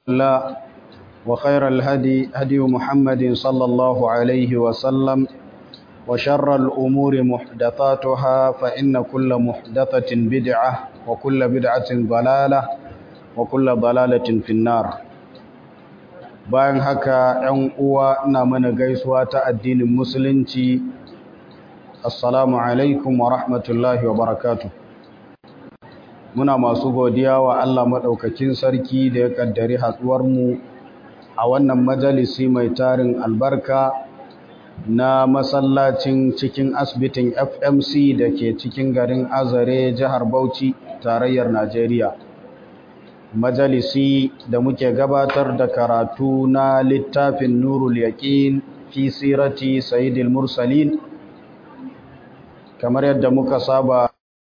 الله وخير الهدي هدي محمد صلى الله عليه وسلم وشر الأمور محدثاتها فإن كل محدثة بدعة وكل بدعة ضلالة وكل ضلالة في النار bayan haka ‘yan uwa ina mana gaisuwa ta addinin musulunci assalamu alaikum wa rahmatullahi wa barakatu muna masu godiya wa Allah maɗaukakin sarki da ya ƙaddari mu a wannan majalisi mai tarin albarka na masallacin cikin asibitin fmc da ke cikin garin azare jihar bauchi tarayyar najeriya majalisi da muke gabatar da karatu na littafin nurul yaqin fi sirati sayyidil mursalin kamar yadda muka saba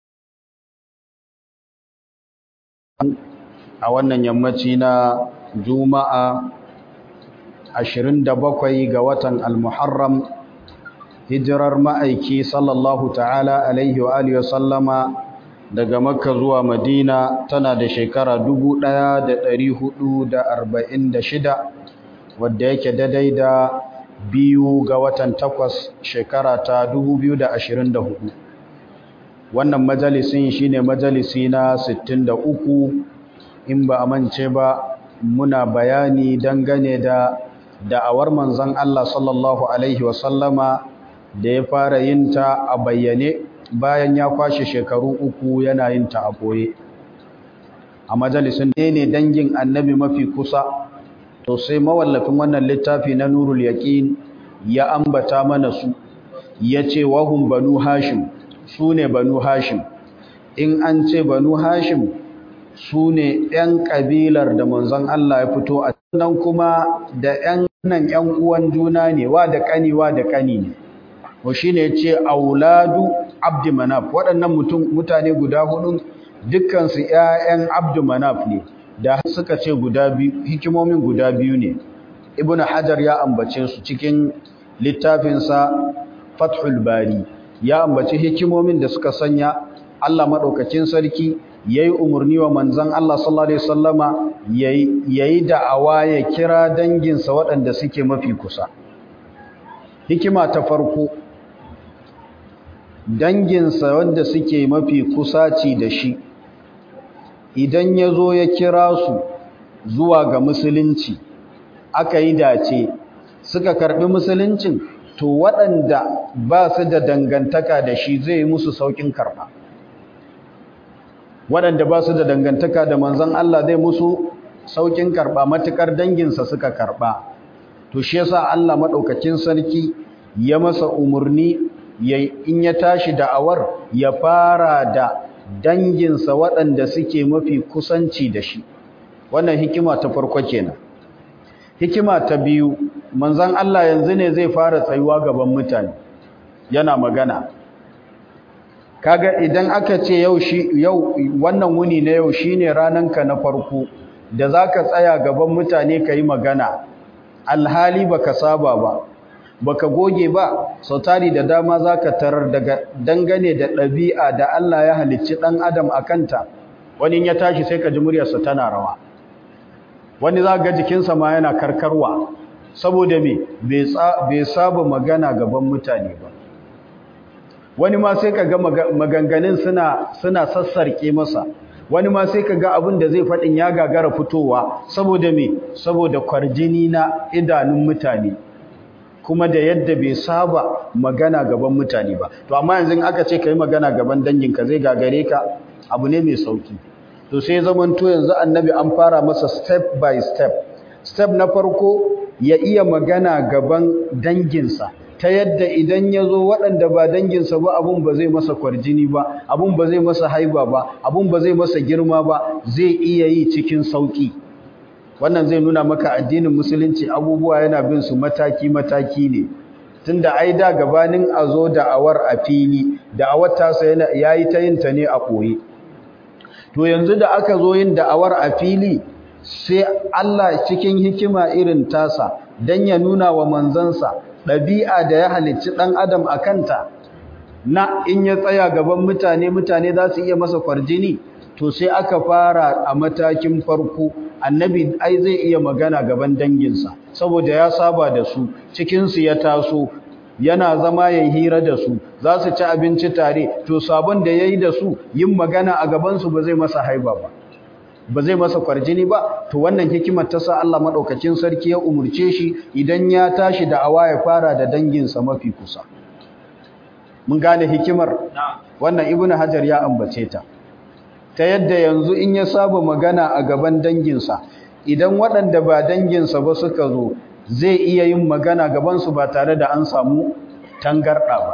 a wannan yammaci na juma'a 27 ga watan al-muharram hijirar ma'aiki sallallahu ta'ala alaihi wa alihi wa sallama daga makka zuwa madina tana da shekara 1446 wadda yake daidai da biyu ga watan takwas shekara ta 2024 wannan majalisin shine majalisi na 63 in ba a mance ba muna bayani dangane da da'awar manzon Allah sallallahu alaihi wasallama da ya fara yin ta a bayyane bayan ya kwashe shekaru uku yana yin ta a koye a majalisun ne ne dangin annabi mafi kusa to sai mawallafin wannan littafi na nurul yaqin ya ambata mana su yace wahum banu hashim su ne banu hashim in an ce banu hashim su ne ‘yan ƙabilar da manzon Allah ya fito a nan kuma da ‘yan nan ‘yan uwan juna ne wa da ƙani wa da ƙani ne wa shi ne ce auladu abdi manaf waɗannan mutane guda hudun dukkansu ‘ya'yan abdi manaf ne da suka ce guda biyu hikimomin guda biyu ne ibn hajar ya ambace su cikin littafinsa fathul bari ya ambaci hikimomin da suka sanya Allah maɗaukacin sarki ya yi umarni wa manzan Allah sallallahu Alaihi wasallama ya yi da'awa ya kira danginsa waɗanda suke mafi kusa hikima ta farko danginsa wanda suke mafi kusaci da shi idan ya zo ya kira su zuwa ga musulunci aka yi dace suka karɓi musuluncin to waɗanda ba su da dangantaka da shi zai yi musu sauƙin karɓa waɗanda ba su da dangantaka da manzon Allah zai musu sauƙin karɓa matuƙar danginsa suka karɓa to shi yasa Allah maɗaukakin sarki ya masa umarni in ya tashi da'awar ya fara da danginsa waɗanda suke mafi kusanci da shi wannan hikima ta farko kenan hikima ta biyu manzon Allah yanzu ne zai fara tsayuwa gaban mutane yana magana kaga idan aka ce yau shi yau wannan wuni na yau shine rananka na farko da zaka tsaya gaban mutane kai magana alhali baka saba ba baka goge ba sautari da dama zaka tarar daga dangane da ɗabi'a da Allah ya halicci dan adam akanta wani ya tashi sai ka ji muryarsa tana rawa wani za ga jikinsa ma yana karkarwa saboda me bai saba magana gaban mutane ba wani ma sai ka ga maganganun suna suna sassarke masa wani ma sai ka ga abin da zai faɗin ya gagara fitowa saboda me saboda kwarjini na idanun mutane kuma da yadda bai saba magana gaban mutane ba to amma yanzu aka ce kai magana gaban danginka zai gagare ka abu ne mai sauki to sai zamanto yanzu annabi an fara masa step by step step na farko ya iya magana gaban danginsa ta yadda idan ya zo waɗanda ba danginsa ba abun ba zai masa kwarjini ba abun ba zai masa haiba ba abun ba zai masa girma ba zai iya yi cikin sauƙi wannan zai nuna maka addinin musulunci abubuwa yana bin su mataki-mataki ne tunda ai da gabanin a zo da'awar a fili da'awar tasa ya yi ta yin ta ne a ɓoye to yanzu da aka zo yin da'awar a fili sai Allah cikin hikima irin tasa don ya nuna wa manzansa ɗabi'a da ya halicci ɗan adam a kanta na in ya tsaya gaban mutane mutane za su iya masa kwarjini to sai aka fara a matakin farko annabi ai zai iya magana gaban danginsa saboda ya saba da su cikinsu ya taso yana zama ya hira da su za su ci abinci tare to sabon da ya yi da su yin magana a gabansu ba zai masa haiba ba ba zai masa kwarjini ba to wannan hikimar ta sa Allah madaukakin sarki ya umurce shi idan ya tashi da awa ya fara da danginsa mafi kusa mun gane hikimar wannan ibnu hajar ya ambace ta ta yadda yanzu in ya saba magana a gaban danginsa idan waɗanda ba danginsa ba suka zo zai iya yin magana gabansu ba tare da an samu tangarɗa ba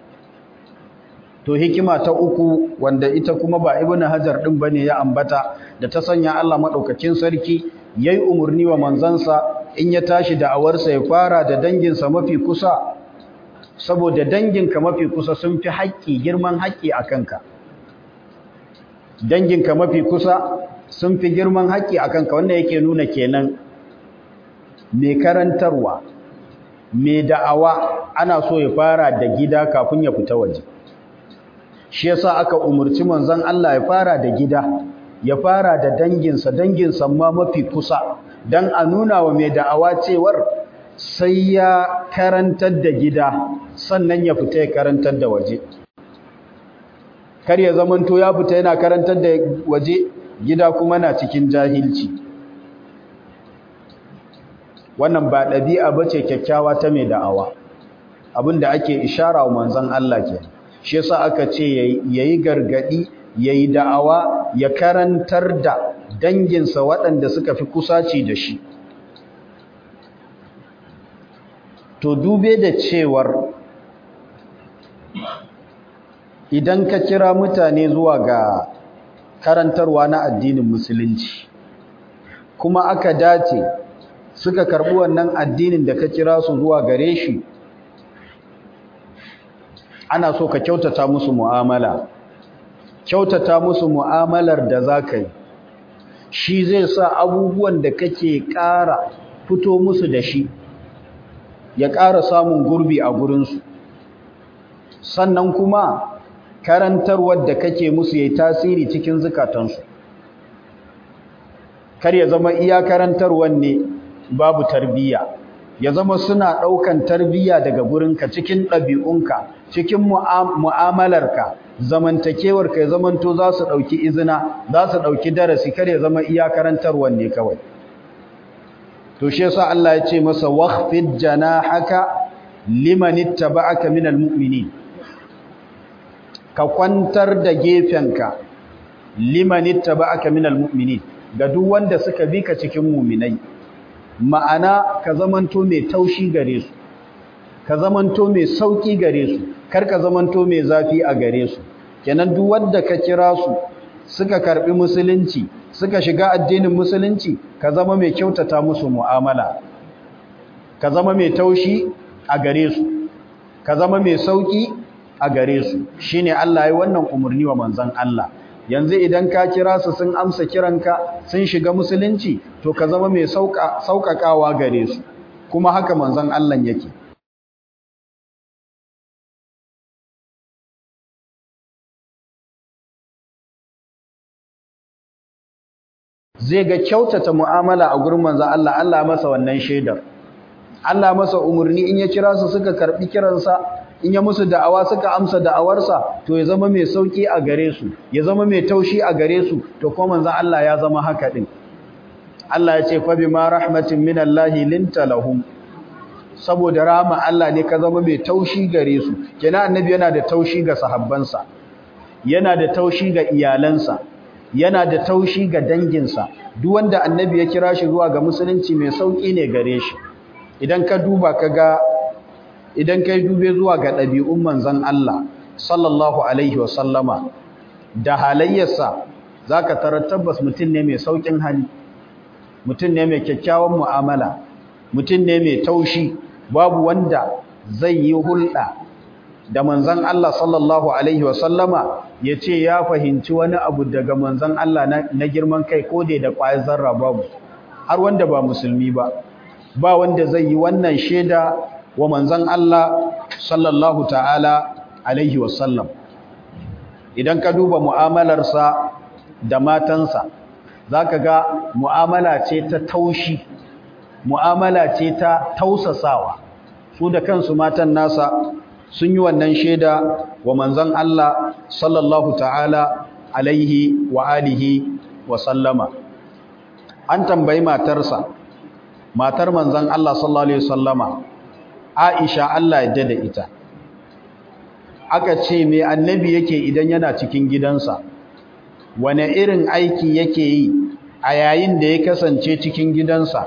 to hikima ta uku wanda ita kuma ba ibnu hajar din bane ya ambata da ta sanya Allah madaukakin sarki yayi umurni wa manzansa in ya tashi da awarsa ya fara da danginsa mafi kusa saboda danginka mafi kusa sun fi haƙƙi girman haƙƙi a kanka danginka mafi kusa sun fi girman haƙƙi a kanka wanda yake nuna kenan mai karantarwa mai da'awa ana so ya fara da gida kafin ya fita waje shi yasa aka umurci manzon Allah ya fara da gida ya fara da danginsa danginsa ma mafi kusa dan a nuna wa mai da'awa cewar sai ya karantar da gida sannan ya fita ya karantar da waje kar ya zamanto ya fita yana karantar da waje gida kuma na cikin jahilci wannan ba ɗabi'a bace kyakkyawa ta mai da'awa abinda ake ishara wa manzon Allah kenan shi yasa aka ce yayi gargadi yayi da'awa ya karantar da danginsa waɗanda suka fi kusaci da shi to dube da cewar idan ka kira mutane zuwa ga karantarwa na addinin musulunci kuma aka dace suka karɓi wannan addinin da ka kira su zuwa gare shi ana so ka kyautata musu mu'amala kyautata musu mu'amalar da za ka yi shi zai sa abubuwan da kake ƙara fito musu da shi ya ƙara samun gurbi a gurinsu sannan kuma karantarwar da kake musu ya yi tasiri cikin zukatansu kar ya zama iya karantarwar ne babu tarbiyya ya zama suna ɗaukan tarbiyya daga gurinka cikin ɗabi'unka cikin mu'amalarka zamantakewarka ya zamanto za su ɗauki izina za su ɗauki darasi kar ya zama iya karantarwar ne kawai to shi yasa Allah ya ce masa wakhfid janahaka liman ittaba'aka minal mu'minin ka kwantar da gefenka liman ittaba'aka minal mu'minin ga duk wanda suka bi ka cikin mu'minai ma'ana ka zamanto mai taushi gare su ka zamanto mai sauki gare su kar ka zamanto mai zafi a gare su kenan duk wanda ka kira su suka karbi musulunci suka shiga addinin musulunci ka zama mai kyautata musu mu'amala ka zama mai taushi a gare su ka zama mai sauki a gare su shine Allah ya wannan umurni wa manzon Allah yanzu idan ka kira su sun amsa kiranka sun shiga musulunci to ka zama mai sauƙaƙawa gare su kuma haka manzon Allah yake zai ga kyautata mu'amala a gurin manzon Allah Allah masa wannan shaidar Allah masa umurni in ya kira su suka karbi kiransa in ya musu da'awa suka amsa da'awarsa to ya zama mai sauki a gare su ya zama mai taushi a gare su to kuma manzon Allah ya zama haka din Allah ya ce fa bima rahmatin minallahi linta lahum saboda rahama Allah ne ka zama mai taushi gare su kenan annabi yana da taushi ga sahabbansa yana da taushi ga iyalansa yana da taushi ga danginsa duk wanda annabi ya kira shi zuwa ga musulunci mai sauki ne gare shi idan ka duba ka ga idan kai dube zuwa ga ɗabi'un manzon Allah sallallahu alaihi wa sallama da halayyarsa zaka tarar tabbas mutum ne mai saukin hali mutum ne mai kyakkyawan mu'amala mutum ne mai taushi babu wanda zai yi hulɗa da manzon Allah sallallahu alaihi wa sallama yace ya fahimci wani abu daga manzon Allah na girman kai ko da ƙwayar zarra babu har wanda ba musulmi ba ba wanda zai yi wannan sheda wa manzon Allah sallallahu ta'ala alaihi wa sallam idan ka duba mu'amalarsa da matansa zaka ga mu'amala ce ta taushi mu'amala ce ta tausasawa su da kansu matan nasa sun yi wannan shaida wa manzon Allah sallallahu ta'ala alaihi wa alihi wa sallama an tambayi matarsa matar manzon Allah sallallahu alaihi wasallama Aisha Allah ya da ita aka ce me annabi yake idan yana cikin gidansa wane irin aiki yake yi a yayin da ya kasance cikin gidansa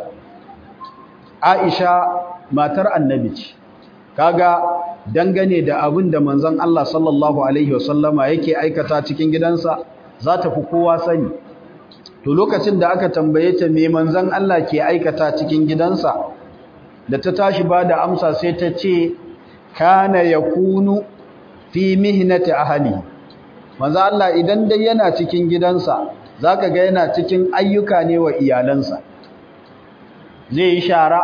Aisha matar annabi ce kaga dangane da abin da manzon Allah sallallahu alaihi wasallama yake aikata cikin gidansa za ta fi kowa sani to lokacin da aka tambaye ta me manzon Allah ke aikata cikin gidansa da ta tashi ba da amsa sai ta ce kana yakunu fi mihnati ahli manzo Allah idan dai yana cikin gidansa zaka ga yana cikin ayyuka ne wa iyalansa zai yi shara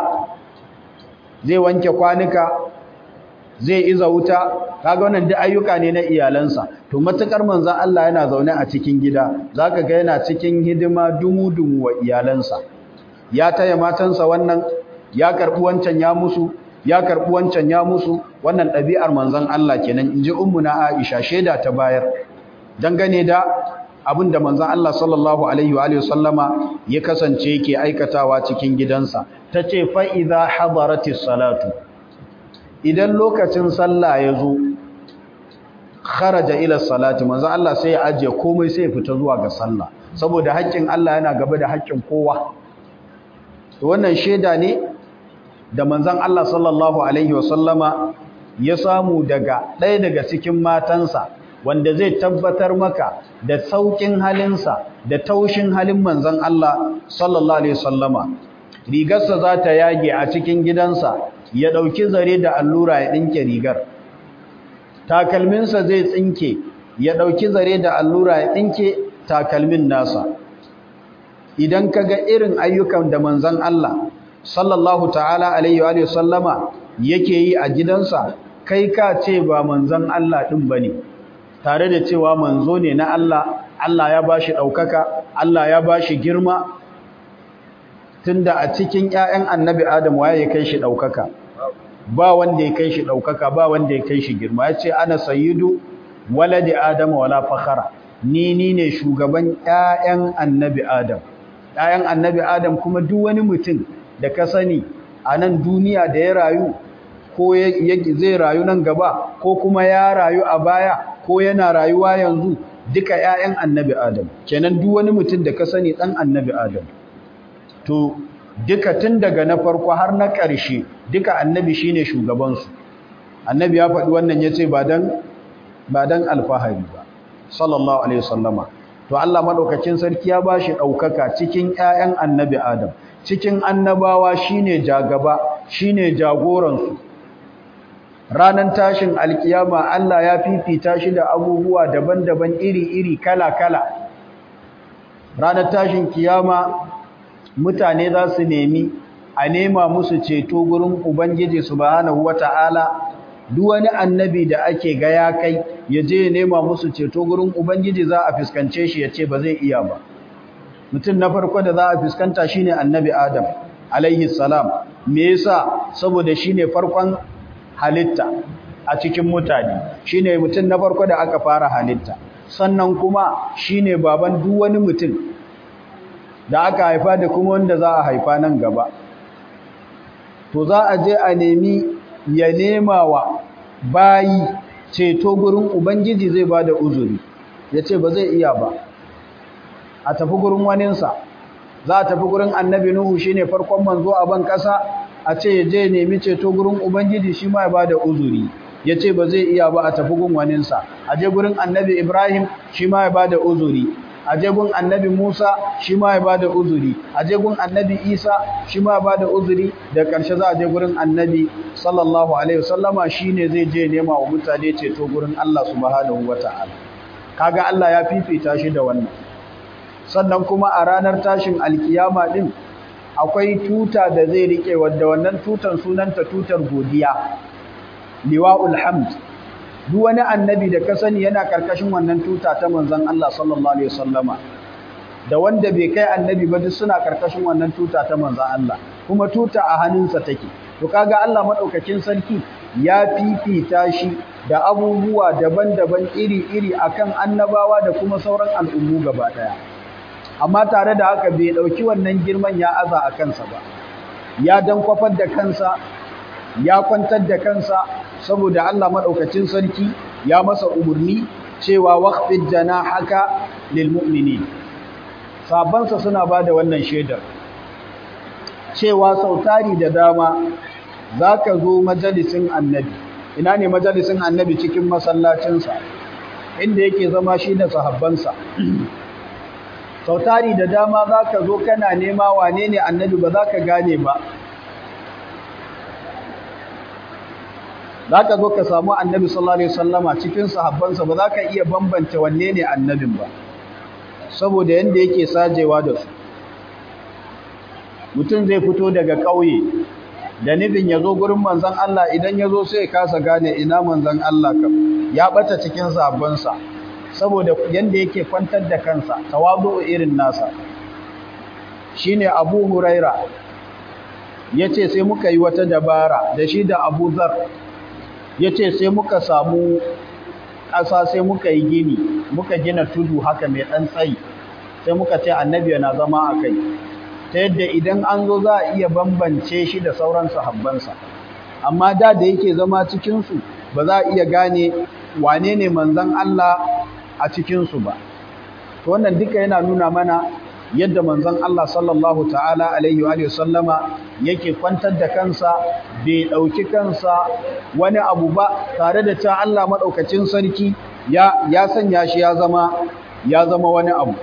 zai wanke kwanuka zai iza wuta kaga wannan duk ayyuka ne na iyalansa to matukar manzon Allah yana zaune a cikin gida zaka ga yana cikin hidima dumu-dumu wa iyalansa ya taya matansa wannan ya karbi wancan ya musu ya karbi wancan ya musu wannan ɗabi'ar manzon Allah kenan inji ummuna Aisha sheda ta bayar dangane da abinda manzon Allah sallallahu alaihi wa alihi sallama ya kasance yake aikatawa cikin gidansa tace fa idza hadaratis salatu idan lokacin sallah ya zo kharaja ila salati manzon Allah sai ya ajiye komai sai ya fita zuwa ga sallah saboda haƙƙin Allah yana gaba da haƙƙin kowa to wannan sheda ne da manzon Allah sallallahu alaihi wasallama ya samu daga ɗaya daga cikin matansa wanda zai tabbatar maka da saukin halinsa da taushin halin manzon Allah sallallahu alaihi wasallama rigarsa za ta yage a cikin gidansa ya ɗauki zare da allura ya ɗinke rigar takalminsa zai tsinke ya ɗauki zare da allura ya ɗinke takalmin nasa idan ka ga irin ayyukan da manzon Allah sallallahu ta'ala alaihi wa sallama yake yi a gidansa kai ka ce ba manzon Allah din bane tare da cewa manzo ne na Allah Allah ya bashi daukaka Allah ya bashi girma tunda a cikin ƴaƴan annabi Adam waye ya kai shi daukaka ba wanda ya kai shi daukaka ba wanda ya kai shi girma yace ana sayyidu waladi adam wala fakhara ni ni ne shugaban ƴaƴan annabi Adam ƴaƴan annabi Adam kuma duk wani mutum da ka sani a nan duniya da ya rayu ko zai rayu nan gaba ko kuma ya rayu a baya ko yana rayuwa yanzu duka ƴaƴan annabi Adam kenan duk wani mutum da ka sani dan annabi Adam to duka tun daga na farko har na ƙarshe duka annabi shine shugaban su annabi ya faɗi wannan yace ba dan ba dan alfahari ba sallallahu alaihi wasallama to Allah madaukakin sarki ya bashi daukaka cikin ƴaƴan annabi Adam cikin annabawa shine jagaba shine jagoransu ranan tashin alkiyama Allah ya fifita shi da abubuwa daban-daban iri-iri kala-kala ranar tashin kiyama mutane za su nemi a nema musu ceto gurin ubangiji subhanahu wata'ala duk wani annabi da ake ga ya kai ya je ya nema musu ceto gurin ubangiji za a fuskance shi ya ce ba zai iya ba mutum na farko da za a fuskanta shine annabi adam alaihi salam me yasa saboda shine farkon halitta a cikin mutane shine mutum na farko da aka fara halitta sannan kuma shine baban duk wani mutum da aka haifa da kuma wanda za a haifa nan gaba to za a je a nemi ya nema wa bayi ceto gurin ubangiji zai bada uzuri yace ba zai iya ba a tafi gurin waninsa za a tafi gurin annabi nuhu shine farkon manzo a ban kasa a ce ya je nemi ceto gurin ubangiji shi ma ya bada uzuri ya ce ba zai iya ba a tafi gun waninsa a je gurin annabi ibrahim shi ma ya bada uzuri a je gun annabi musa shi ma ya bada uzuri a je gun annabi isa shi ma ya bada uzuri da ƙarshe za a je gurin annabi sallallahu alaihi wasallama shine zai je nema wa mutane ceto gurin allah subhanahu wataala kaga allah ya fifita shi da wannan sannan kuma a ranar tashin alkiyama din akwai tuta da zai rike wadda wannan tutan sunanta tutar godiya liwa'ul hamd duk wani annabi da ka sani yana karkashin wannan tuta ta manzon Allah sallallahu alaihi wasallama da wanda bai kai annabi ba duk suna karkashin wannan tuta ta manzon Allah kuma tuta a hannunsa take to kaga Allah madaukakin sarki ya fifita shi da abubuwa daban-daban iri-iri akan annabawa da kuma sauran al'ummu gaba daya amma tare da haka bai dauki wannan girman ya aza a kansa ba ya dan kwafar da kansa ya kwantar da kansa saboda Allah madaukakin sarki ya masa umurni cewa waqfid janahaka lil mu'minin sabansa suna bada wannan shaidar cewa sautari da dama zaka zo majalisin annabi ina ne majalisin annabi cikin masallacinsa inda yake zama shi da sahabbansa sautari da dama zaka zo kana nema wane ne annabi ba za ka gane ba zaka zo ka samu annabi sallallahu alaihi wasallama cikin sahabbansa ba za ka iya bambance wanne ne annabin ba saboda yanda yake sajewa da su mutum zai fito daga ƙauye da nufin ya zo gurin manzon Allah idan ya zo sai kasa gane ina manzon Allah kam ya bata cikin sahabbansa saboda yanda yake kwantar da kansa tawazu irin nasa shine Abu Huraira yace sai muka yi wata dabara da shi da Abu Zar yace sai muka samu ƙasa sai muka yi gini muka gina tudu haka mai ɗan tsayi sai muka ce annabi yana zama a kai ta yadda idan an zo za a iya bambance shi da sauran sahabbansa amma da da yake zama cikinsu ba za a iya gane wane ne manzon Allah a cikinsu ba to wannan duka yana nuna mana yadda manzon Allah sallallahu ta'ala alaihi wa sallama yake kwantar da kansa bai dauki kansa wani abu ba tare da cewa Allah madaukakin sarki ya ya sanya shi ya zama ya zama wani abu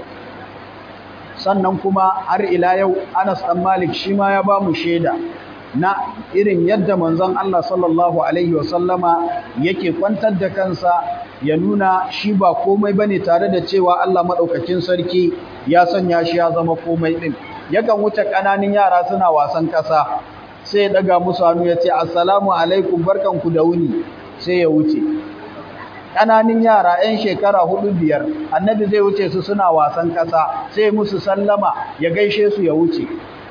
sannan kuma har ila yau Anas dan Malik shi ma ya ba mu sheda na irin yadda manzon Allah sallallahu alaihi wa sallama yake kwantar da kansa ya nuna shi ba komai bane tare da cewa Allah madaukakin sarki ya sanya shi ya zama komai din yakan wuce kananin yara suna wasan kasa sai ya daga musu hannu ya ce assalamu alaikum barkanku da wuni sai ya wuce kananin yara 'yan shekara hudu biyar annabi zai wuce su suna wasan kasa sai musu sallama ya gaishe su ya wuce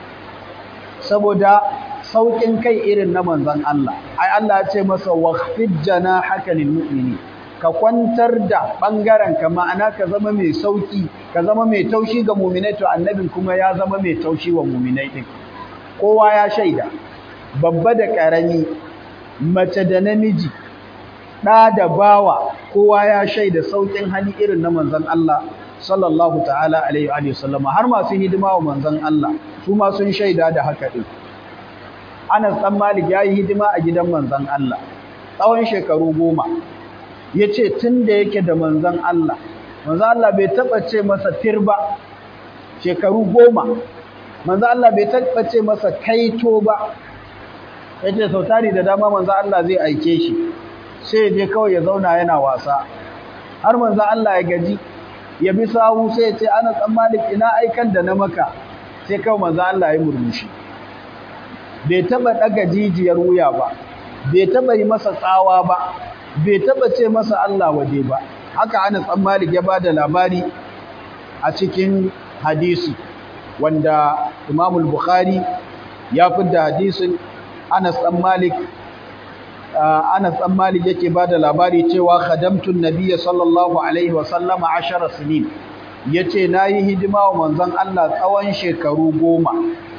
saboda saukin kai irin na manzon Allah ai Allah ya ce masa waqfid janahaka lil mu'minin ka kwantar da ɓangaren ka ma'ana ka zama mai sauki ka zama mai taushi ga muminai to annabin kuma ya zama mai taushi wa muminai din kowa ya shaida babba da ƙarami mace da namiji ɗa da bawa kowa ya shaida saukin hali irin na manzon Allah sallallahu ta'ala alaihi wa sallam har masu hidima wa manzon Allah su ma sun shaida da haka din Anas dan Malik yayi hidima a gidan manzon Allah tsawon shekaru goma ya ce tun da yake da manzan Allah manzan Allah bai taɓa ce masa tir ba shekaru goma manzan Allah bai taɓa ce masa kaito ba ya ce sau tari da dama manzan Allah zai aike shi sai ya je kawai ya zauna yana wasa har manzan Allah ya gaji ya bi sawu sai ya ce ana tsammanin ina aikan da na maka sai kawai manzan Allah ya murmushi bai taɓa ɗaga jijiyar wuya ba bai taɓa yi masa tsawa ba bai taba ce masa Allah waje ba haka Anas dan Malik ya bada labari a cikin hadisi wanda Imam al-Bukhari ya fidda hadisin Anas dan Malik Anas dan Malik yake bada labari cewa khadamtu an-nabiy sallallahu alaihi wa sallama 10 sinin yace nayi hidima wa manzon Allah tsawon shekaru goma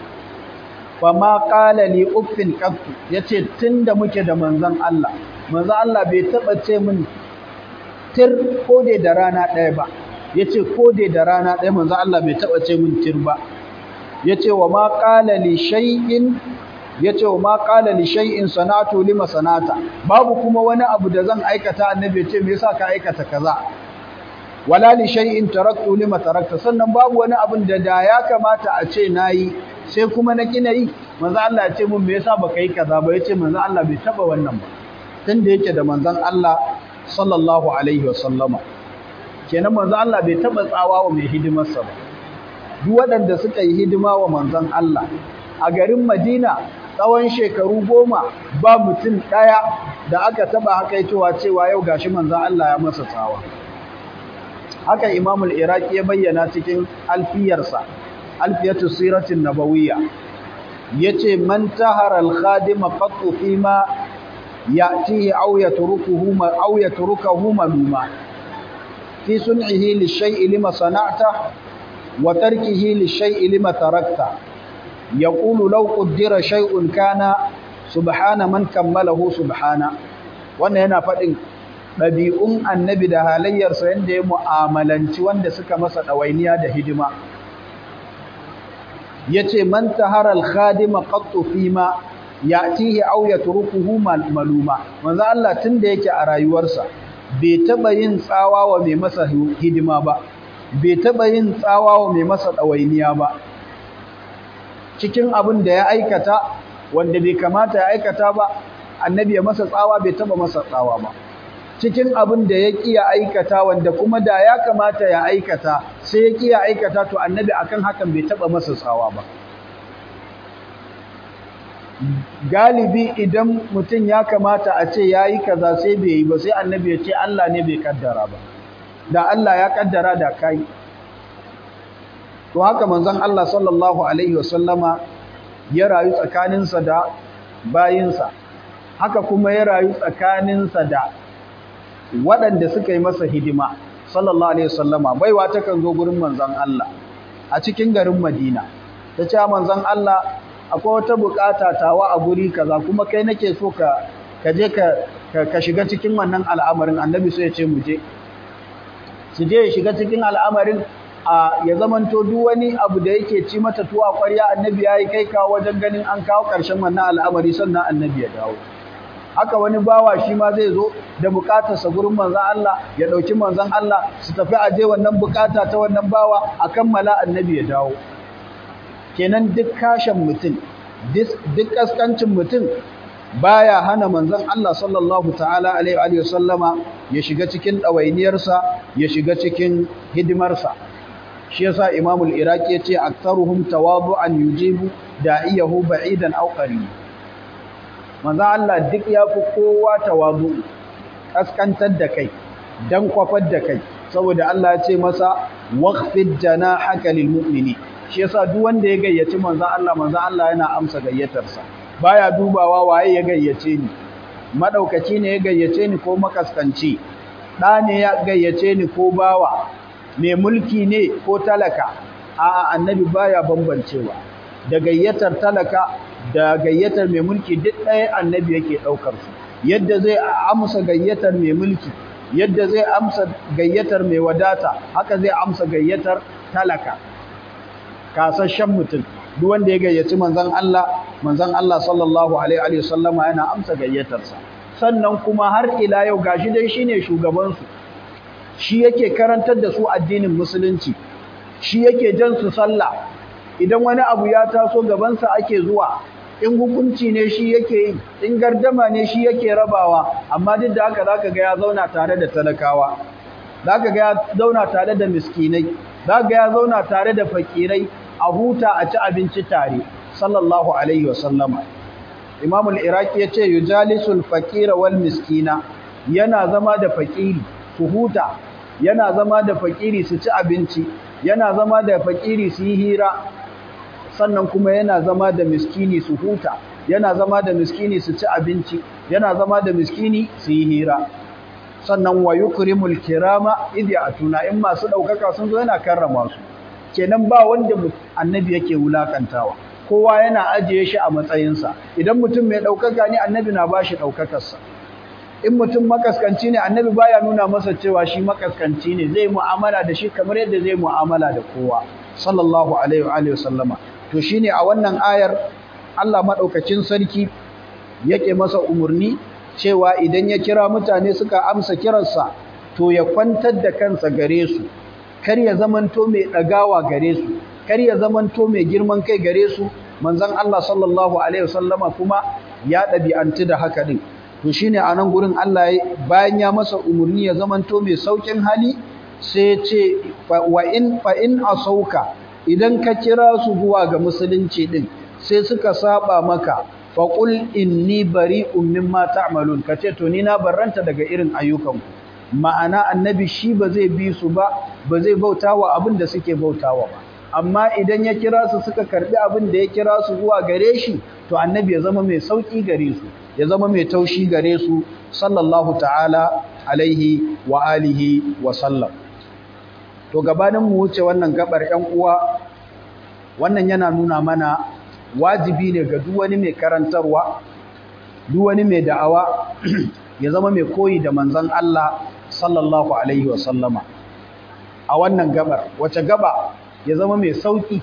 fama qala li uffin qattu yace tunda muke da manzon Allah manzo Allah bai taba ce min tir ko dai da rana ɗaya ba yace ko dai da rana ɗaya manzo Allah bai taba ce min tir ba yace wa ma qala li shay'in yace wa ma qala li shay'in sanatu lima sanata babu kuma wani abu da zan aikata annabi ce me yasa ka aikata kaza wala li shay'in taraktu lima tarakta sannan babu wani abun da da ya kamata a ce nayi sai kuma na kina yi manzo Allah ya ce mun me yasa baka yi kaza ba yace manzo Allah bai taba wannan ba tunda yake da manzon Allah sallallahu alaihi wasallama kenan manzo Allah bai taba tsawa wa mai hidimarsa ba duk waɗanda suka yi hidima wa manzon Allah a garin Madina tsawon shekaru goma ba mutum ɗaya da aka taba hakaitowa cewa yau gashi manzon Allah ya masa tsawa haka Imam al-Iraqi ya bayyana cikin alfiyarsa alfiyatu siratin nabawiyya yace man tahara al-khadim qattu fima ya'tihi aw yatrukuhu ma aw yatrukuhu maluma fi sun'ihi lish-shay'i lima sana'ta wa tarkihi lish-shay'i lima tarakta yaqulu law qaddara shay'un kana subhana man kammalahu subhana wannan yana fadin dabi'un annabi da halayyarsa yanda ya mu'amalanci wanda suka masa dawainiya da hidima yace man tahara al-khadima qattu fima ya'tihi aw yatrukuhu maluma manzo Allah tunda yake a rayuwarsa bai taba yin tsawa wa mai masa hidima ba bai taba yin tsawa wa mai masa dawainiya ba cikin abin da ya aikata wanda bai kamata ya aikata ba annabi ya masa tsawa bai taba masa tsawa ba cikin abin da ya kiya aikata wanda kuma da ya kamata ya aikata sai ya kiya aikata to annabi akan hakan bai taba masa tsawa ba galibi idan mutum ya kamata a ce yayi kaza sai bai yi ba sai annabi ya ce Allah ne bai kaddara ba da Allah ya kaddara da kai to haka manzon Allah sallallahu alaihi wasallama ya rayu tsakaninsa da bayinsa haka kuma ya rayu tsakaninsa da waɗanda suka yi masa hidima sallallahu alaihi wasallama baiwa ta kan zo gurin manzon Allah a cikin garin Madina ta ce manzon Allah akwai wata bukata tawa a guri kaza kuma kai nake so ka ka je ka ka shiga cikin wannan al'amarin annabi sai ya ce mu je su je ya shiga cikin al'amarin a ya zamanto duk wani abu da yake ci mata tuwa ƙwarya annabi yayi kai kawo wajen ganin an kawo ƙarshen wannan al'amari sannan annabi ya dawo haka wani bawa shi ma zai zo da bukatarsa gurin manzon Allah ya dauki manzon Allah su tafi aje wannan bukata ta wannan bawa a kammala annabi ya dawo kenan duk kashin mutum duk kaskancin mutum baya hana manzon Allah sallallahu ta'ala alaihi wa sallama ya shiga cikin dawainiyarsa ya shiga cikin hidimarsa shi yasa Imam al-Iraqi yace aktharuhum tawadu'an yujibu da'iyahu ba'idan aw qarib manzo Allah duk yafi kowa tawadu kaskantar da kai dan kwafar da kai saboda Allah ya ce masa waqfid janahaka lil mu'mini shi yasa duk wanda ya gayyaci manzo Allah manzo Allah yana amsa gayyatarsa baya dubawa waye ya gayyace ni madaukaci ne ya gayyace ni ko makaskanci da ne ya gayyace ni ko bawa mai mulki ne ko talaka a annabi baya bambancewa da gayyatar talaka da gayyatar mai mulki duk ɗaya annabi yake ɗaukar su yadda zai amsa gayyatar mai mulki yadda zai amsa gayyatar mai wadata haka zai amsa gayyatar talaka kasashen mutum duk wanda ya gayyaci manzon Allah manzon Allah sallallahu alaihi wa sallama yana amsa gayyatarsa sannan kuma har ila yau gashi dai shine shugaban su shi yake karantar da su addinin musulunci shi yake jan su sallah idan wani abu ya taso gabansa ake zuwa in hukunci ne shi yake yi in gardama ne shi yake rabawa amma duk da haka zaka ga ya zauna tare da talakawa zaka ga ya zauna tare da miskinai zaka ga ya zauna tare da fakirai a huta a ci abinci tare sallallahu alaihi wasallama Imam al-Iraqi yace yujalisul faqira wal miskina yana zama da fakiri su huta yana zama da fakiri su ci abinci yana zama da fakiri su yi hira sannan kuma yana zama da miskini su huta yana zama da miskini su ci abinci yana zama da miskini su yi hira sannan wa yukrimul kirama idh ya'tuna in masu daukaka sun zo yana karrama su kenan ba wanda annabi yake wulakantawa kowa yana ajiye shi a matsayinsa idan mutum mai daukaka ne annabi na bashi daukakarsa in mutum makaskanci ne annabi baya nuna masa cewa shi makaskanci ne zai mu'amala da shi kamar yadda zai mu'amala da kowa sallallahu alaihi wa alihi wasallama to shine a wannan ayar Allah madaukakin sarki yake masa umurni cewa idan ya kira mutane suka amsa kiransa to ya kwantar da kansa gare su kar ya zamanto mai dagawa gare su kar ya zamanto mai girman kai gare su manzon Allah sallallahu alaihi wasallama kuma ya dabi'antu da haka din to shine a nan gurin Allah bayan ya masa umurni ya zamanto mai saukin hali sai ya ce wa in fa in asauka idan ka kira su zuwa ga musulunci din sai suka saba maka faqul inni bari'un mimma ta'malun kace to ni na barranta daga irin ayyukanku ma'ana annabi shi ba zai bi su ba ba zai bautawa abin da suke bautawa ba amma idan ya kira su suka karbi abin da ya kira su zuwa gare shi to annabi ya zama mai sauki gare su ya zama mai taushi gare su sallallahu ta'ala alaihi wa alihi wa sallam to gabanin mu wuce wannan gabar ƴan uwa wannan yana nuna mana wajibi ne ga duk wani mai karantarwa duk wani mai da'awa ya zama mai koyi da manzon Allah sallallahu alaihi wa sallama a wannan gabar wace gaba ya zama mai sauki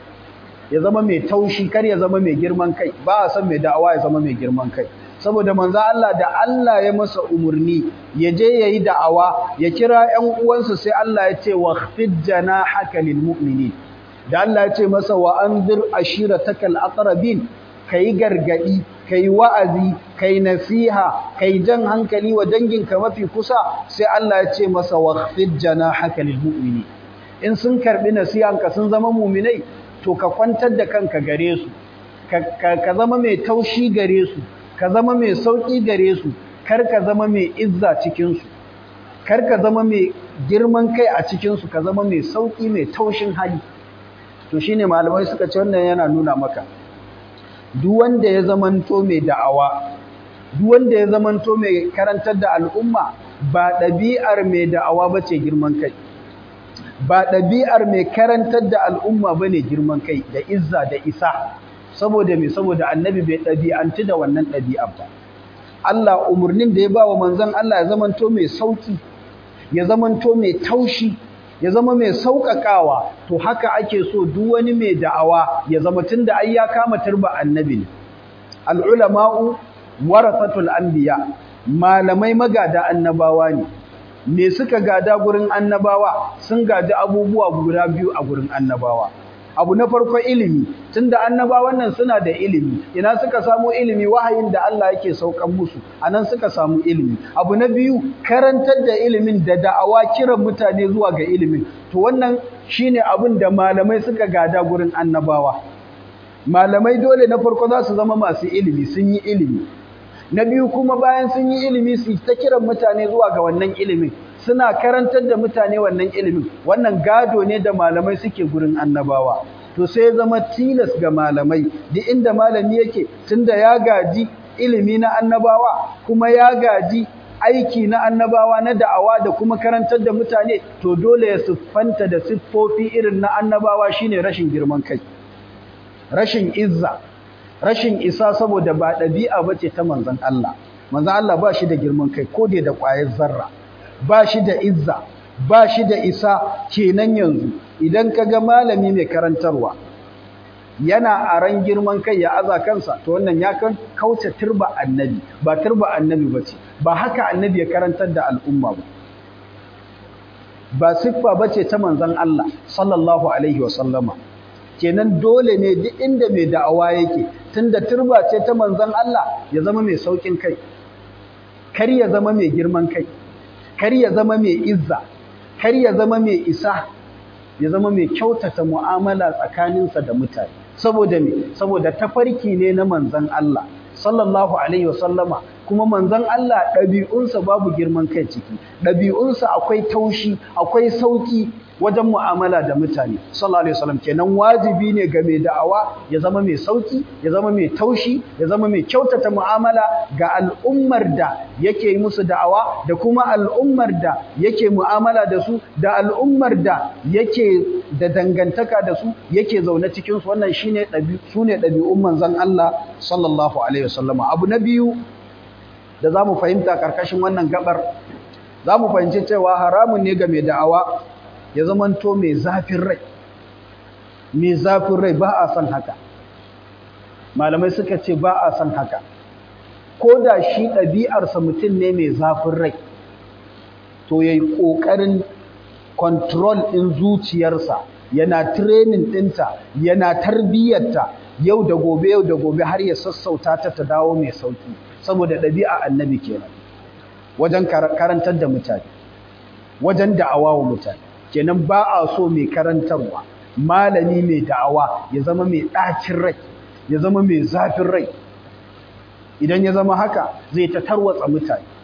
ya zama mai taushi kar ya zama mai girman kai ba a san mai da'awa ya zama mai girman kai saboda manzo Allah da Allah ya masa umurni ya je yayi da'awa ya kira ƴan uwansa sai Allah ya ce waqfid janahaka lil mu'minin da Allah ya ce masa wa anzir ashiratakal aqrabin kai gargadi kai wa'azi kai nasiha kai jan hankali wa danginka mafi kusa sai Allah ya ce masa waqfid janahaka lil mu'minin in sun karbi nasihanka sun zama mu'minai to ka kwantar da kanka gare su ka zama mai taushi gare su ka zama mai sauƙi gare su kar ka zama mai izza cikinsu kar ka zama mai girman kai a cikinsu ka zama mai sauƙi mai taushin hali to shine malamai suka ce wannan yana nuna maka duk wanda ya zamanto mai da'awa duk wanda ya zamanto mai karantar da al'umma ba ɗabi'ar mai da'awa ba ce girman kai ba ɗabi'ar mai karantar da al'umma ba ne girman kai da izza da isa saboda me saboda annabi bai ɗabi'antu da wannan ɗabi'ar ba Allah umarnin da ya ba wa manzon Allah ya zamanto mai sauki ya zamanto mai taushi ya zama mai sauƙaƙawa to haka ake so duk wani mai da'awa ya zama tunda ai ya kama turba annabi ne al-ulama'u warasatul anbiya malamai magada annabawa ne me suka gada gurin annabawa sun gaji abubuwa guda biyu a gurin annabawa abu na farko ilimi tunda annabawan nan suna da ilimi ina suka samu ilimi wahayin da Allah yake saukan musu anan suka samu ilimi abu na biyu karantar da ilimin da da'awa kiran mutane zuwa ga ilimin to wannan shine abin da malamai suka gada gurin annabawa malamai dole na farko za su zama masu ilimi sun yi ilimi na biyu kuma bayan sun yi ilimi su ta kiran mutane zuwa ga wannan ilimin suna karantar da mutane wannan ilimin wannan gado ne da malamai suke gurin annabawa to sai zama tilas ga malamai duk inda malami yake tunda ya gaji ilimi na annabawa kuma ya gaji aiki na annabawa na da'awa da kuma karantar da mutane to dole ya siffanta da siffofi irin na annabawa shine rashin girman kai rashin izza rashin isa saboda ba ɗabi'a bace ta manzon Allah manzon Allah ba shi da girman kai ko da ƙwayar zarra ba shi da izza ba shi da isa kenan yanzu idan ka ga malami mai karantarwa yana aran girman kai ya aza kansa to wannan ya kan kauce turba annabi ba turba annabi bace ba haka annabi ya karantar da al'umma ba ba siffa bace ta manzon Allah sallallahu alaihi wa sallama kenan dole ne duk inda mai da'awa yake tunda turba ce ta manzon Allah ya zama mai saukin kai kar ya zama mai girman kai kar ya zama mai izza kar ya zama mai isa ya zama mai kyautata mu'amala tsakaninsa da mutane saboda me saboda tafarki ne na manzon Allah sallallahu alaihi wasallama kuma manzon Allah ɗabi'unsa babu girman kai ciki ɗabi'unsa akwai taushi akwai sauki wajen mu'amala da mutane sallallahu alaihi wasallam kenan wajibi ne ga mai da'awa ya zama mai sauki ya zama mai taushi ya zama mai kyautata mu'amala ga al'ummar da yake yi musu da'awa da kuma al'ummar da yake mu'amala da su da al'ummar da yake da dangantaka da su yake zaune cikin su wannan shine sune ɗabi'un manzon Allah sallallahu alaihi wasallam abu na biyu da zamu fahimta karkashin wannan gabar zamu fahimci cewa haramun ne ga mai da'awa ya zamanto mai zafin rai mai zafin rai ba a son haka malamai suka ce ba a son haka ko da shi ɗabi'arsa mutum ne mai zafin rai to ya yi ƙoƙarin control ɗin zuciyarsa yana training ɗinta yana tarbiyyarta yau da gobe yau da gobe har ya sassauta ta ta dawo mai sauki saboda ɗabi'a annabi kenan wajen karantar da mutane wajen da'awa wa mutane kenan ba a so mai karantarwa malami mai da'awa ya zama mai ɗacin rai ya zama mai zafin rai idan ya zama haka zai ta tarwatsa mutane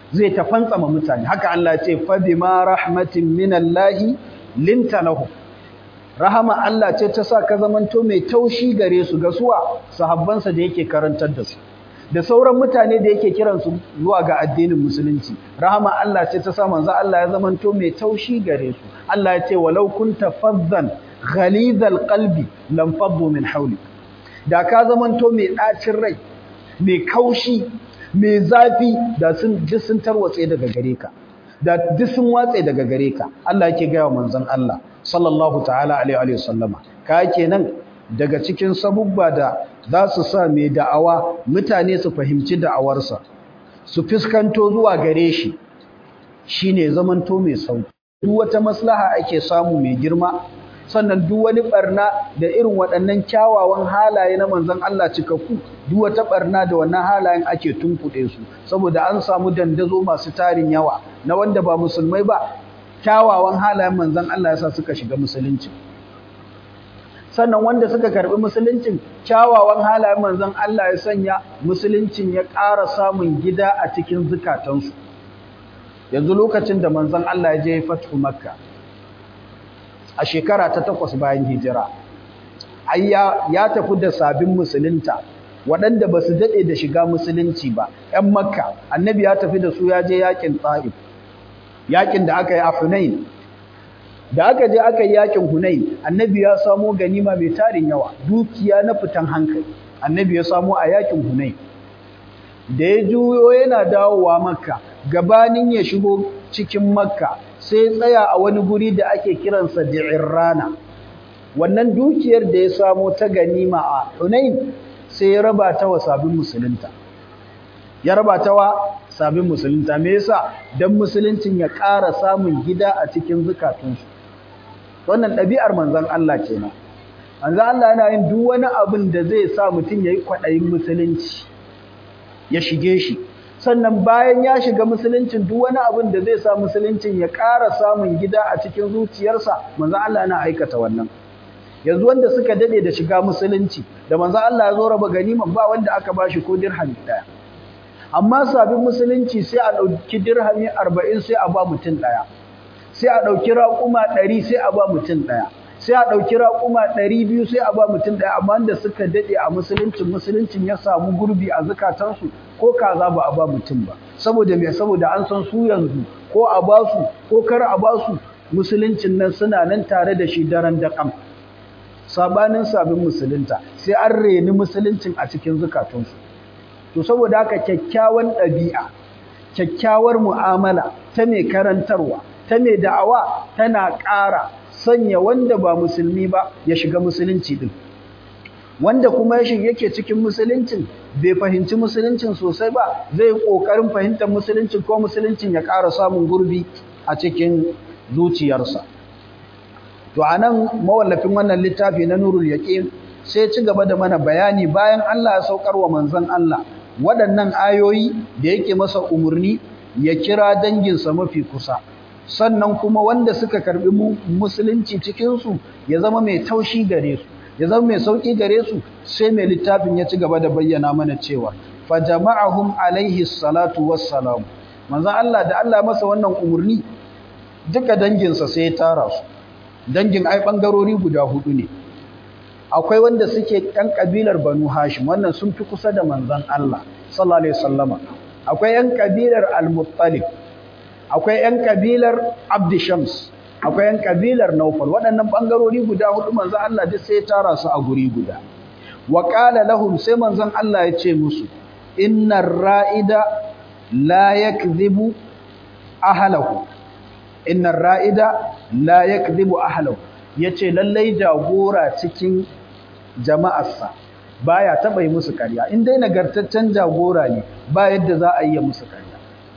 zai ta fantsama mutane haka Allah ya ce fa bima rahmatin minallahi linta lahum rahama Allah ce ta sa ka zamanto mai taushi gare su ga suwa sahabbansa da yake karantar da su da sauran mutane da yake kiransu zuwa ga addinin musulunci rahama Allah ce ta sa manzo Allah ya zamanto mai taushi gare su Allah ya ce walau kunta fazzan ghalizal qalbi lam faddu min hawlik da ka zamanto mai dacin rai mai kaushi mai zafi da sun ji sun tarwatse daga gare ka da duk sun watse daga gare ka Allah yake ga manzon Allah sallallahu ta'ala alaihi wa sallama ka kenan daga cikin sabubba da za su sa mai da'awa mutane su fahimci da'awarsa su fuskanto zuwa gare shi shine zamanto mai sauki duk wata maslaha ake samu mai girma sannan duk wani barna da irin waɗannan kyawawan halaye na manzon Allah cikakku duk wata barna da wannan halayen ake tunkuɗe su saboda an samu dandazo masu tarin yawa na wanda ba musulmai ba kyawawan halayen manzon Allah yasa suka shiga musulunci sannan wanda suka karbi musuluncin kyawawan halayen manzon Allah ya sanya musuluncin ya ƙara samun gida a cikin zukatansu yanzu lokacin da manzon Allah ya je fatu makka a shekara ta takwas bayan hijira ayya ya tafi da sabin musulunta waɗanda ba su daɗe da shiga musulunci ba ‘yan makka annabi ya tafi da su ya je yakin ta'if yakin da aka yi a hunain da aka je aka yi yakin hunain annabi ya samo ganima mai tarin yawa dukiya na fitan hankali annabi ya samo a yakin hunain da ya juyo yana dawowa makka gabanin ya shigo cikin makka sai tsaya a wani guri da ake kiransa rana. wannan dukiyar da ya samo ta ganima a hunain sai ya raba ta wa sabbin musulunta ya raba ta wa sabbin musulunta me yasa dan musuluncin ya ƙara samun gida a cikin zukatunsu wannan ɗabi'ar manzon Allah kenan manzon Allah yana yin duk wani abin da zai sa mutum yayi kwaɗayin musulunci ya shige shi sannan bayan ya shiga musuluncin duk wani abin da zai sa musuluncin ya ƙara samun gida a cikin zuciyarsa manzon Allah yana aikata wannan yanzu wanda suka dade da shiga musulunci da manzon Allah ya zo raba ganiman ba wanda aka bashi ko dirhami daya amma sabin musulunci sai a dauki dirhami 40 sai a ba mutum daya sai a dauki raquma 100 sai a ba mutum daya sai a dauki raquma 200 sai a ba mutum daya amma wanda suka dade a musuluncin musuluncin ya samu gurbi a zakatansu ko kaza ba a ba mutum ba saboda me saboda an san su yanzu ko a ba su ko kar a ba su musuluncin nan suna nan tare da shi daren da kam sabanin sabin musulunta sai an reni musuluncin a cikin zukatunsu to saboda haka kyakkyawan ɗabi'a kyakkyawar mu'amala ta mai karantarwa ta mai da'awa tana ƙara sanya wanda ba musulmi ba ya shiga musulunci din wanda kuma ya shiga yake cikin musuluncin bai fahimci musuluncin sosai ba zai kokarin fahimtar musuluncin ko musuluncin ya ƙara samun gurbi a cikin zuciyarsa to anan mawallafin wannan littafi na nurul yaqin sai ci gaba da mana bayani bayan Allah ya saukar wa manzon Allah waɗannan ayoyi da yake masa umurni ya kira danginsa mafi kusa sannan kuma wanda suka karbi musulunci cikin su ya zama mai taushi gare su ya zama mai sauki gare su sai mai littafin ya ci gaba da bayyana mana cewa fa jama'ahum alaihi salatu wassalam manzon Allah da Allah masa wannan umurni duka danginsa sai ya tara su dangin ai bangarori guda hudu ne akwai wanda suke ɗan kabilar Banu Hashim wannan sun fi kusa da manzon Allah sallallahu alaihi wasallama akwai ɗan kabilar Al-Muttalib akwai ɗan kabilar Abd Shams akwai ɗan kabilar Naufal waɗannan bangarori guda hudu manzon Allah duk sai ya tara su a guri guda wa qala lahum sai manzon Allah ya ce musu innar ra'ida la yakdhibu ahlahu innar ra'ida la yakdhibu ahlahu yace lallai jagora cikin jama'arsa baya taba yi musu ƙarya in dai nagartaccen jagora ne ba yadda za a yi musu ƙarya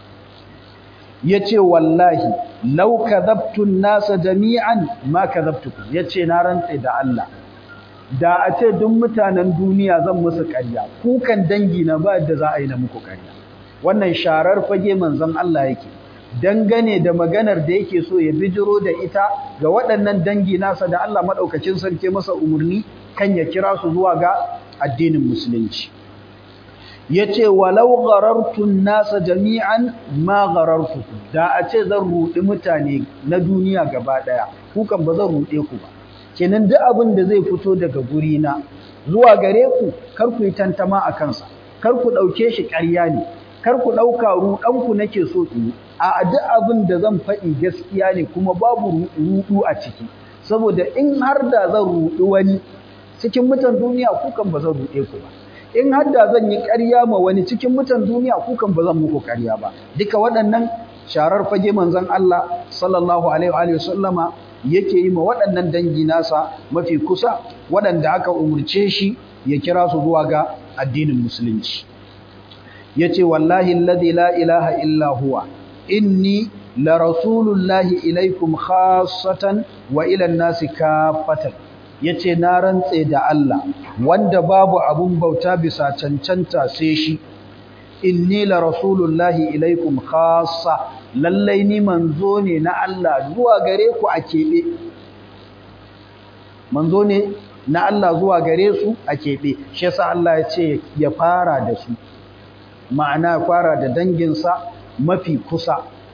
yace wallahi law kadhabtu an-nasa jami'an ma kadhabtukum yace na rantsa da Allah da a ce duk mutanen duniya zan musu ƙarya kukan dangi na ba yadda za a yi na muku ƙarya wannan sharar fage manzon Allah yake dangane da maganar da yake so ya bijiro da ita ga waɗannan dangi nasa da Allah maɗaukacin sarki masa umarni kan ya kira su zuwa ga addinin musulunci yace walau gharartun nasa jami'an ma gharartu da a ce zan rudi mutane na duniya gaba daya ku kan ba zan rude ku ba kenan duk abin da zai fito daga guri na zuwa gare ku kar ku yi tantama a kansa kar ku dauke shi ƙarya ne kar ku dauka rudan ku nake so in a duk abin da zan faɗi gaskiya ne kuma babu rudu a ciki saboda in har da zan rudi wani cikin mutan duniya ku kan ba zan rude ku ba in har da zan yi ƙarya ma wani cikin mutan duniya kukan ba zan muku ƙarya ba duka waɗannan sharar fage manzon Allah sallallahu alaihi wa sallama yake yi ma waɗannan dangi nasa mafi kusa waɗanda aka umurce shi ya kira su zuwa ga addinin musulunci yace wallahi alladhi la ilaha illa huwa inni la rasulullahi ilaikum khassatan wa ila an-nasi kaffatan yace na rantse da Allah wanda babu abun bauta bisa cancanta sai shi inni la rasulullahi ilaikum khassa lallai ni manzo ne na Allah zuwa gare ku a kebe manzo ne na Allah zuwa gare su a kebe shi yasa Allah ya ce ya fara da su ma'ana fara da danginsa mafi kusa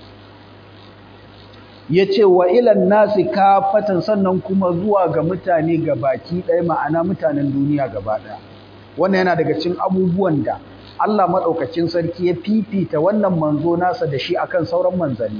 ya ce wa ilan nasi kafatan sannan kuma zuwa ga mutane ga baki ɗaya ma'ana mutanen duniya gaba ɗaya wannan yana daga cikin abubuwan da Allah maɗaukacin sarki ya fifita wannan manzo nasa da shi akan sauran manzanni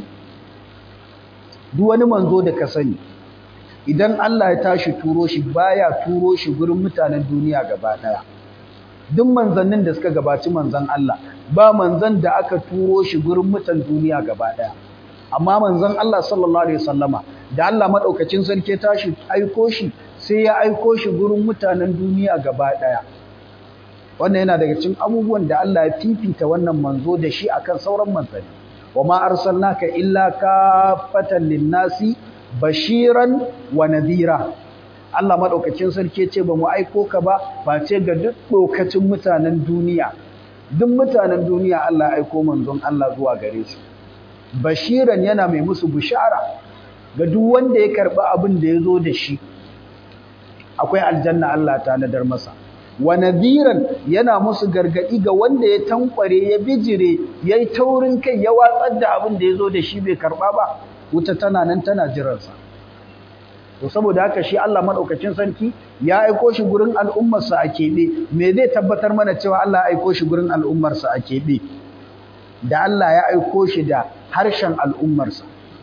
duk wani manzo da ka sani idan Allah ya tashi turo shi baya turo shi gurin mutanen duniya gaba ɗaya duk manzannin da suka gabaci manzan Allah ba manzan da aka turo shi gurin mutan duniya gaba ɗaya amma manzon Allah sallallahu alaihi wasallama da Allah madaukakin sarki tashi aiko shi sai ya aiko shi gurin mutanen duniya gaba daya wannan yana daga cikin abubuwan da Allah ya fifita wannan manzo da shi akan sauran manzanni wama arsalnaka illa kafatan linnasi bashiran wa nadhira Allah madaukakin sarki ce ba mu aiko ka ba face ga duk lokacin mutanen duniya duk mutanen duniya Allah ya aiko manzon Allah zuwa gare su bashiran yana mai musu bishara ga duk wanda ya karba abin da ya zo da shi akwai aljanna Allah ta nadar masa wa nadhiran yana musu gargadi ga wanda ya tankware ya bijire yayi taurin kai ya watsar da abin da ya zo da shi bai karba ba wuta tana nan tana jiransa to saboda haka shi Allah madaukakin sarki ya aiko shi gurin al'ummarsa a keɓe me zai tabbatar mana cewa Allah ya aiko shi gurin al'ummarsa a keɓe da Allah ya aiko shi da harshen al'ummarsa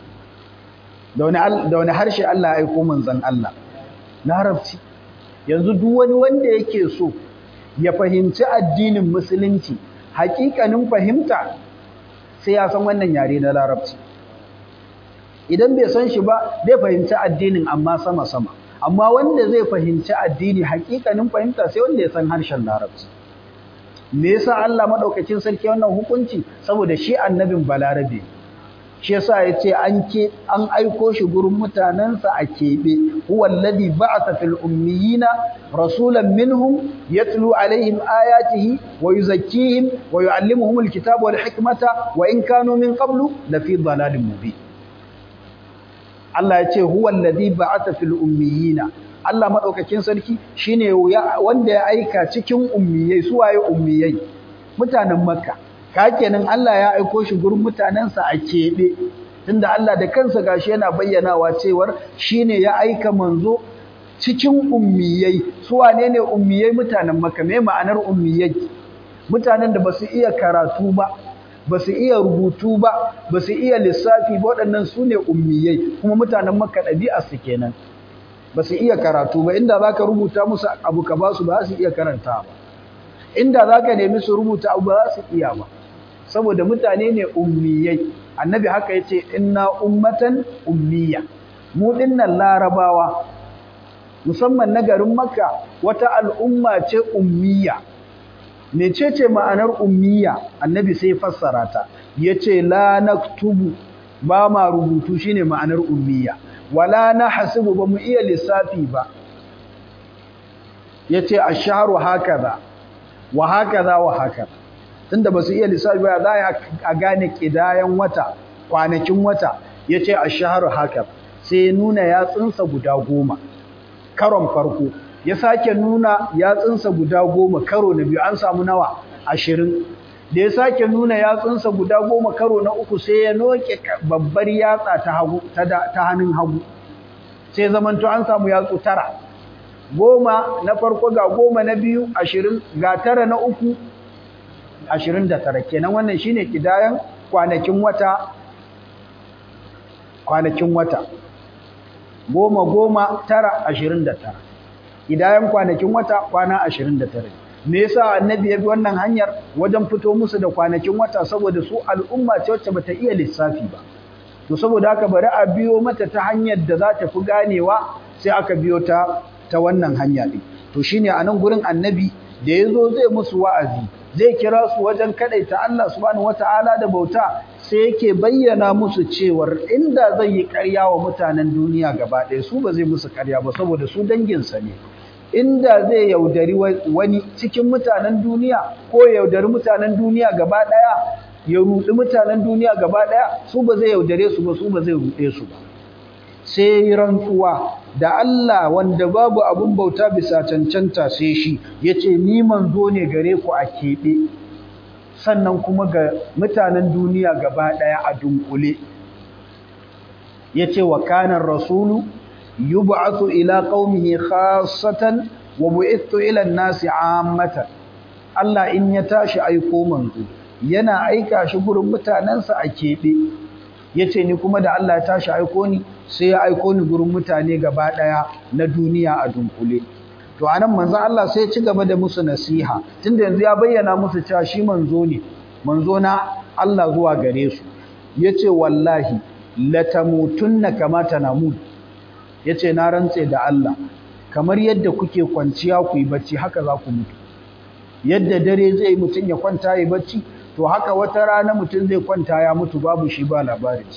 da wani harshe Allah ya aiko manzan Allah larabci yanzu duk wani wanda yake so ya fahimci addinin musulunci hakikanin fahimta sai ya san wannan yare na larabci idan bai san shi ba zai fahimci addinin amma sama-sama amma wanda zai fahimci addini hakikanin fahimta sai wanda ya san harshen larabci me yasa Allah madaukakin sarki wannan hukunci saboda shi annabin balarabe shi yasa yace an ke an aiko shi gurin mutanansa a kebe huwa alladhi ba'atha fil ummiyina rasulan minhum yatlu alaihim ayatihi wa yuzakkihim wa yuallimuhum alkitaba wal hikmata wa in kanu min qablu la fi dhalalin mubin Allah yace huwa alladhi ba'atha fil ummiyina Allah maɗaukakin sarki shine wanda ya aika cikin ummiyai su waye ummiyai mutanen Makka ka kenan Allah ya aiko shi gurin mutanensa a keɓe tunda Allah da kansa gashi yana bayyanawa cewar shine ya aika manzo cikin ummiyai su wane ne ummiyai mutanen Makka me ma'anar ummiyai mutanen da basu iya karatu ba basu iya rubutu ba basu iya lissafi ba waɗannan su ne ummiyai kuma mutanen Makka ɗabi'a su kenan ba su iya karatu ba inda za ka rubuta musu abu ka ba su ba su iya karanta ba inda za ka nemi su rubuta abu ba su iya ba saboda mutane ne ummiyai annabi haka ya ce inna ummatan ummiya mu dinnan larabawa musamman na garin makka wata al'umma ce ummiya mecece ma'anar ummiya annabi sai fassara ta yace la naktubu ba ma rubutu shine ma'anar ummiya wala na hasibu ba mu iya lissafi ba ya ce a shaharu hakaza wa hakaza wa hakaza tunda ba su iya lissafi ba za a gane ƙidayen wata kwanakin wata ya ce a shaharu hakaza sai ya nuna yatsunsa guda goma karon farko ya sake nuna yatsunsa guda goma karo na biyu an samu nawa ashirin da ya sake nuna yatsunsa guda goma karo na uku sai ya noke babbar yatsa ta hagu ta hannun hagu sai zamanto an samu yatsu tara goma na farko ga goma na biyu ashirin ga tara na uku ashirin da tara kenan wannan shine kidayan kwanakin wata kwanakin wata goma goma tara ashirin da tara kidayan kwanakin wata kwana ashirin da tara me yasa annabi ya bi wannan hanyar wajen fito musu da kwanakin wata saboda su al'umma ce wacce bata iya lissafi ba to saboda haka bari a biyo mata ta hanyar da za ta fi ganewa sai aka biyo ta ta wannan hanya din to shine a nan gurin annabi da yazo zai musu wa'azi zai kira su wajen kadaita Allah subhanahu wataala da bauta sai yake bayyana musu cewar inda zai yi ƙarya wa mutanen duniya gaba ɗaya su ba zai musu ƙarya ba saboda su danginsa ne inda zai yaudari wani cikin mutanen duniya ko yaudari mutanen duniya gaba ɗaya ya rudi mutanen duniya gaba ɗaya su ba zai yaudare su ba su ba zai rude su ba sai rantsuwa da Allah wanda babu abun bauta bisa cancanta sai shi yace ni manzo ne gare ku a keɓe sannan kuma ga mutanen duniya gaba ɗaya a dunkule yace wa kana rasulu yub'athu ila qaumihi khassatan wa bu'ithu ila an-nasi 'ammatan Allah in ya tashi aiko manzo yana aika shi gurin mutanensa a keɓe yace ni kuma da Allah ya tashi aiko ni sai ya aiko ni gurin mutane gaba ɗaya na duniya a dunkule to anan manzo Allah sai ya ci gaba da musu nasiha tunda yanzu ya bayyana musu cewa shi manzo ne manzo na Allah zuwa gare su yace wallahi latamutunna kama tanamun yace na rantse da Allah kamar yadda kuke kwanciya ku yi bacci haka za ku mutu yadda dare zai mutun ya kwanta yi bacci to haka wata rana mutun zai kwanta ya mutu babu shi ba labarinsa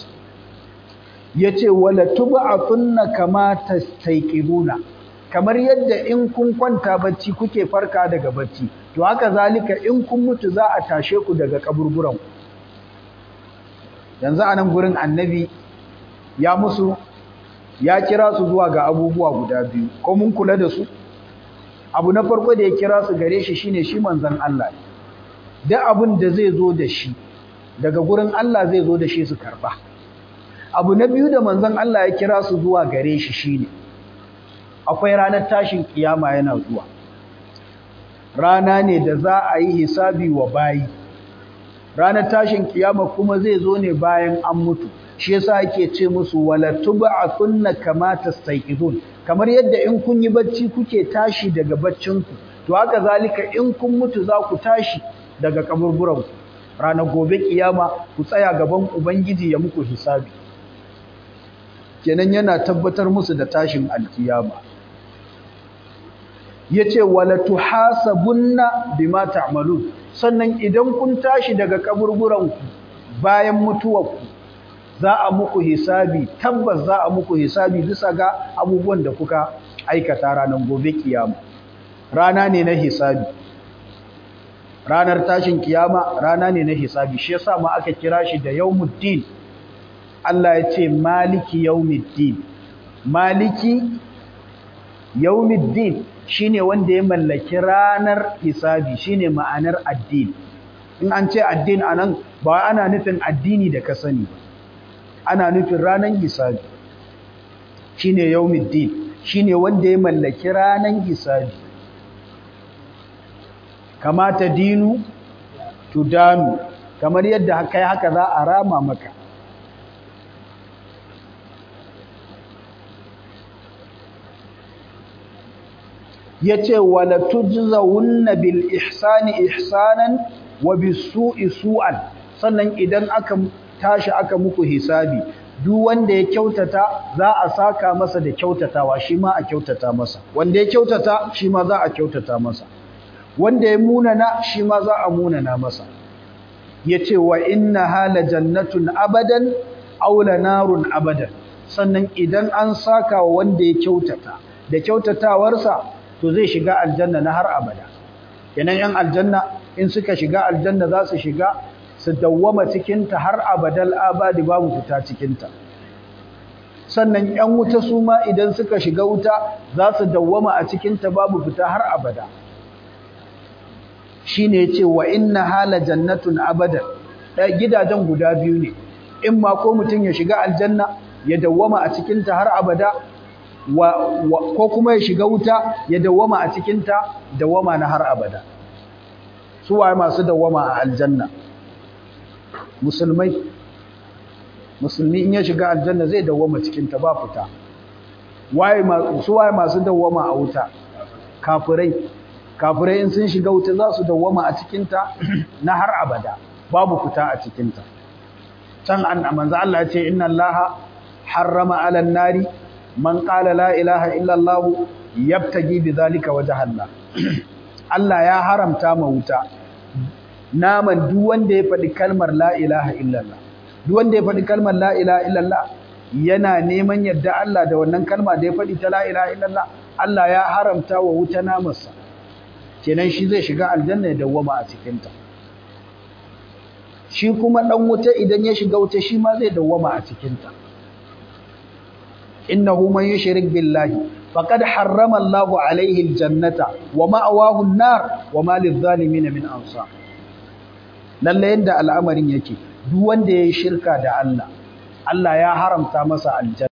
yace wala tub'athunna kama tastayqibuna kamar yadda in kun kwanta bacci kuke farka daga bacci to haka zalika in kun mutu za a tashe ku daga kaburburan yanzu anan gurin annabi ya musu ya kira su zuwa ga abubuwa guda biyu ko mun kula da su abu na farko da ya kira su gare shi shine shi manzon Allah duk abin da zai zo da shi daga gurin Allah zai zo da shi su karba abu na biyu da manzon Allah ya kira su zuwa gare shi shine akwai ranar tashin kiyama yana zuwa rana ne da za a yi hisabi wa bayi ranar tashin kiyama kuma zai zo ne bayan an mutu shi yasa ake ce musu wala tub'athunna kama tastayqidun kamar yadda in kun yi bacci kuke tashi daga baccinku to haka zalika in kun mutu za ku tashi daga kaburburan ranar gobe kiyama ku tsaya gaban ubangiji ya muku hisabi kenan yana tabbatar musu da tashin alkiyama yace wala tuhasabunna bima ta'malun sannan idan kun tashi daga kaburburan ku bayan mutuwarku za a muku hisabi tabbas za a muku hisabi bisa ga abubuwan da kuka aikata ranar gobe kiyama rana ne na hisabi ranar tashin kiyama rana ne na hisabi shi yasa ma aka kira shi da yawmuddin Allah ya ce maliki yawmiddin maliki yawmiddin shine wanda ya mallaki ranar hisabi shine ma'anar addini in an ce addini anan ba ana nufin addini da ka sani ba ana nufin ranar hisabi shine yawmiddin shine wanda ya mallaki ranar hisabi kamata dinu tudanu kamar yadda kai haka za a rama maka yace wala tujzawunna bil ihsani ihsanan wa bis su'i su'an sannan idan aka tashi aka muku hisabi duk wanda ya kyautata za a saka masa da kyautatawa shi ma a kyautata masa wanda ya kyautata shi ma za a kyautata masa wanda ya munana shi ma za a munana masa yace wa inna hala jannatun abadan aw narun abadan sannan idan an saka wa wanda ya kyautata da kyautatawarsa to zai shiga aljanna na har abada kenan yan aljanna in suka shiga aljanna za su shiga su dawwama cikinta har abadal abadi babu fita cikinta sannan yan wuta su ma idan suka shiga wuta za su dawwama a cikinta babu fita har abada shine yace wa inna hala jannatun abadan gidajen guda biyu ne in ma ko mutum ya shiga aljanna ya dawwama a cikin ta har abada wa, ko kuma ya shiga wuta ya dawwama a cikin ta dawwama na har abada su waye masu dawwama a aljanna musulmai musulmi in ya shiga aljanna zai dawwama cikin ta ba fita waye su waye masu dawwama a wuta kafirai kafirai in sun shiga wuta za su dawwama a cikin ta na har abada babu fita a cikin ta can an manzo Allah ya ce inna Allaha harrama 'alan nari man qala la ilaha illa Allah yabtagi bidhalika wajha Allah Allah ya haramta ma wuta naman duk wanda ya faɗi kalmar la ilaha illallah duk wanda ya faɗi kalmar la ilaha illallah yana neman yadda Allah da wannan kalma da ya faɗi ta la ilaha illallah Allah ya haramta wa wuta namarsa kenan shi zai shiga aljanna ya dawwama a cikin ta shi kuma dan wuta idan ya shiga wuta shi ma zai dawwama a cikin ta innahu man yushrik billahi faqad harrama Allahu alayhi aljannata wa ma'awahu an-nar wa ma lidh-dhalimin min ansar lalle yanda al'amarin yake duk wanda yayi shirka da Allah Allah ya haramta masa aljanna